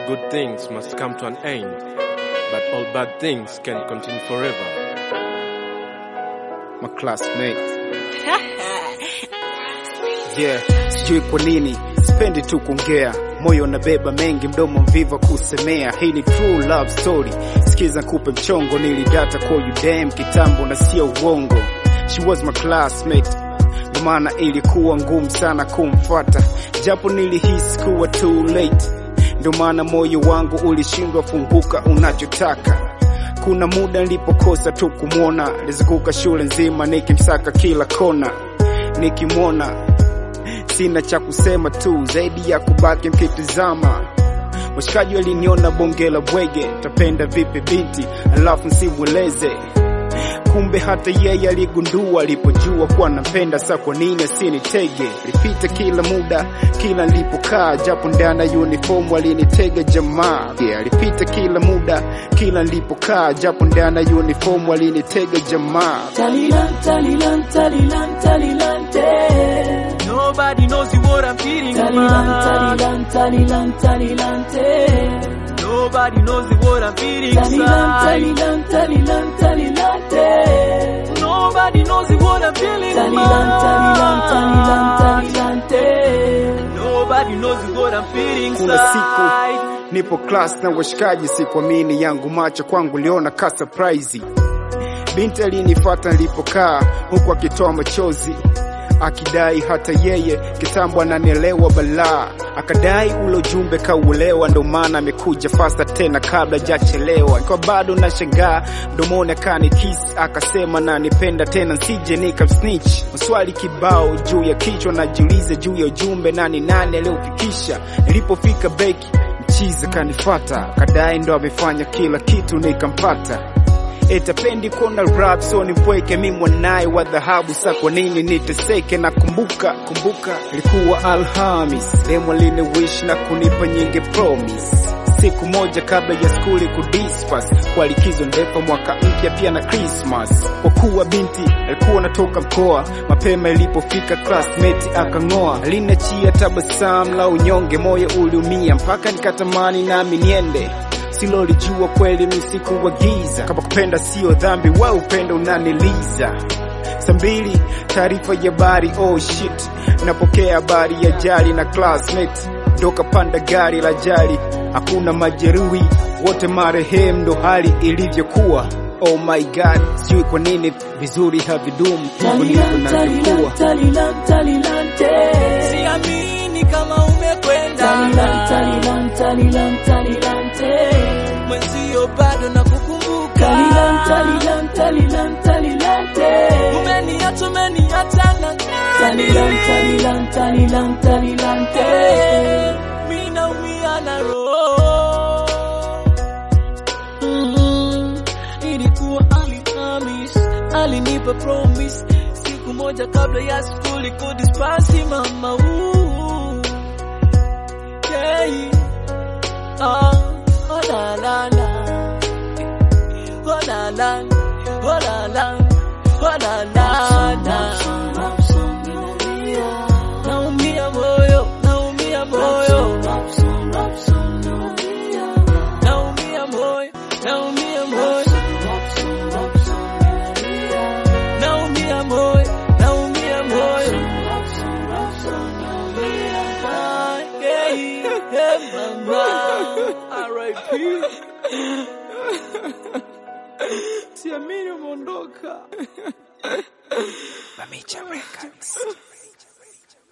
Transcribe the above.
All good things must come to an end, but all bad things can continue forever. my classmate. Yeah, sijui kwa nini sipendi tu kuongea, moyo unabeba mengi, mdomo mviva kusemea. Hii ni true love story, sikiza kupe mchongo, nilidata kwa you damn kitambo na sio uongo. She was my classmate, ndio maana ilikuwa ngumu sana kumfuata, japo nilihisi kuwa too late, ndio maana moyo wangu ulishindwa funguka unachotaka kuna muda nilipokosa tu kumwona, nilizunguka shule nzima nikimsaka kila kona, nikimwona sina cha kusema tu zaidi ya kubaki mkitizama. Washikaji waliniona bonge la bwege, tapenda vipi binti alafu nsimweleze kumbe hata yeye aligundua alipojua kuwa napenda, sa kwa nini asinitege? Lipita kila muda kila nilipokaa, japo ndani ya uniform alinitega jamaa. Yeah, alipita kila muda kila nilipokaa, japo ndani ya uniform alinitega jamaa. Talilan, talilan, talilan, talilante. Nobody knows what I'm feeling, Talilan, man. talilan, talilan, talilante. Nobody knows what I'm feeling, Talilan, inside. talilan, talilan, talilante. Nobody knows what I'm feeling, Talilan, talilan, talilan, man. talilante. Nobody knows what I'm feeling, Kuna siku inside. nipo class na washikaji, sikuamini yangu macho kwangu, liona ka surprise. Binti alinifuata nilipokaa, huku akitoa machozi akidai hata yeye kitambo ananielewa balaa, akadai ule ujumbe kauelewa, ndo maana amekuja fasta tena kabla jachelewa. Kwa bado nashangaa, mdomoni akanikis akasema nanipenda tena, nsije nikamsnitch. Maswali kibao juu ya kichwa, najiuliza juu ya ujumbe, nani nani aliofikisha. Nilipofika beki mchizi kanifata, kadai ndo amefanya kila kitu, nikampata etapendi kuona rap so nipweke mi mwanaye wa dhahabu sa kwa nini niteseke na kumbuka kumbuka ilikuwa alhamis demo line wish na kunipa nyingi promise siku moja kabla ya skuli kudispas kwa likizo ndefu mwaka mpya pia na Christmas kwa kuwa binti alikuwa natoka mkoa mapema ilipofika classmate akang'oa linachia tabasamu la unyonge moyo uliumia mpaka nikatamani nami niende silolijua kweli ni usiku wa giza, kama kupenda sio dhambi, wa upendo unaniliza. Saa mbili taarifa ya habari, oh shit, napokea habari ya jali na classmate ndo kapanda gari la jali, hakuna majeruhi, wote marehemu, ndo hali ilivyokuwa. Oh my god, sijui kwa nini vizuri havidumu, hivyo ndivyo Talilan, navyokuwa. talilan, talilan, talilante. Siamini kama umekwenda. Talilan, talilan, talilan, talilante. Mwenzio bado nakukumbuka. Talilan, talilan, talilan, talilante. Umeniacha, umeniacha na Talilan, talilan, talilan, talilante. Mimi naumia na roho. Mm, Ilikuwa Alhamis, alinipa promise siku moja kabla ya skuli kudispasi mama. Ooh. Yeah. Ah, oh la la la. Oh la la. Oh la la. Oh la la la. Naumia moyo, naumia moyo. Naumia moyo, naumia moyo. Naumia moyo, naumia moyo. Ah, yeah, yeah, mama. R.I.P. Siamini umeondoka. Mamicha Records.